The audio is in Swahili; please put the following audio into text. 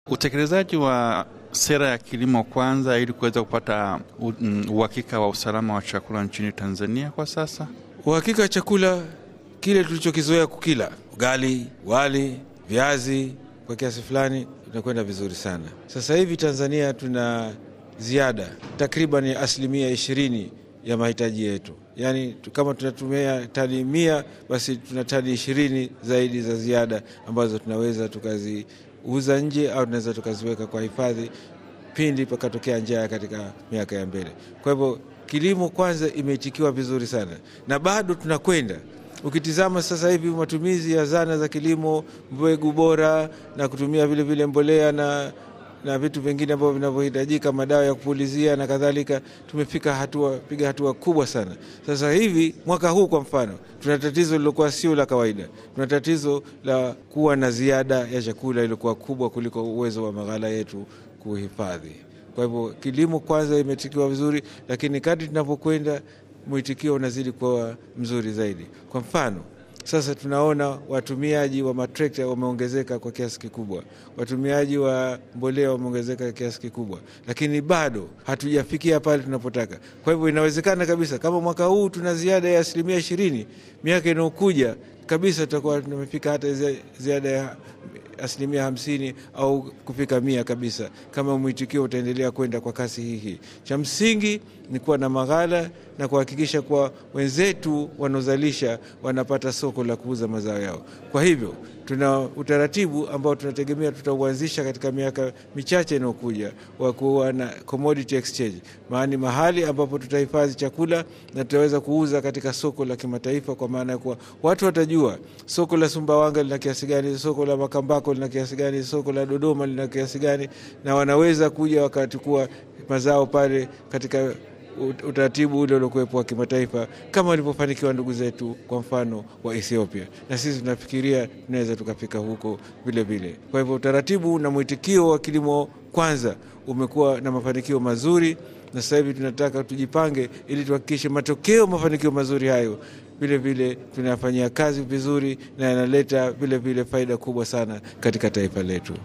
Utekelezaji wa sera ya kilimo kwanza ili kuweza kupata uhakika wa usalama wa chakula nchini Tanzania kwa sasa. Uhakika wa chakula kile tulichokizoea kukila, ugali, wali, viazi, kwa kiasi fulani tunakwenda vizuri sana. Sasa hivi Tanzania tuna ziada takriban asilimia ishirini ya mahitaji yetu, yaani kama tunatumia tani mia, basi tuna tani ishirini zaidi za ziada ambazo tunaweza tukaziuza nje au tunaweza tukaziweka kwa hifadhi pindi pakatokea njaa katika miaka ya mbele. Kwa hivyo kilimo kwanza imeitikiwa vizuri sana na bado tunakwenda Ukitizama sasa hivi matumizi ya zana za kilimo, mbegu bora na kutumia vile vile mbolea na, na vitu vingine ambavyo vinavyohitajika, madawa ya kupulizia na kadhalika, tumefika hatua, piga hatua kubwa sana. Sasa hivi mwaka huu kwa mfano, tuna tatizo lilokuwa sio la kawaida. Tuna tatizo la kuwa na ziada ya chakula iliyokuwa kubwa kuliko uwezo wa maghala yetu kuhifadhi. Kwa hivyo kilimo kwanza imetikiwa vizuri, lakini kadri tunavyokwenda mwitikio unazidi kuwa mzuri zaidi. Kwa mfano sasa tunaona watumiaji wa matrekta wameongezeka kwa kiasi kikubwa, watumiaji wa mbolea wameongezeka kwa kiasi kikubwa, lakini bado hatujafikia pale tunapotaka. Kwa hivyo inawezekana kabisa kama mwaka huu tuna ziada ya asilimia ishirini, miaka inayokuja kabisa tutakuwa tumefika hata ziada ya asilimia hamsini au kufika mia kabisa, kama mwitikio utaendelea kwenda kwa kasi hii hii. Cha msingi ni kuwa na maghala na kuhakikisha kuwa wenzetu wanaozalisha wanapata soko la kuuza mazao yao. Kwa hivyo tuna utaratibu ambao tunategemea tutauanzisha katika miaka michache inayokuja wa kuwa na commodity exchange, maana mahali ambapo tutahifadhi chakula na tutaweza kuuza katika soko la kimataifa, kwa maana ya kuwa watu watajua soko la Sumbawanga lina kiasi gani, soko la Makambako lina kiasi gani, soko la Dodoma lina kiasi gani, na wanaweza kuja wakachukua mazao pale katika utaratibu ule uliokuwepo wa kimataifa kama walivyofanikiwa ndugu zetu kwa mfano wa Ethiopia, na sisi tunafikiria tunaweza tukafika huko vile vile. Kwa hivyo utaratibu na mwitikio wa kilimo kwanza umekuwa na mafanikio mazuri, na sasa hivi tunataka tujipange ili tuhakikishe matokeo mafanikio mazuri hayo vile vile tunayafanyia kazi vizuri na yanaleta vile vile faida kubwa sana katika taifa letu.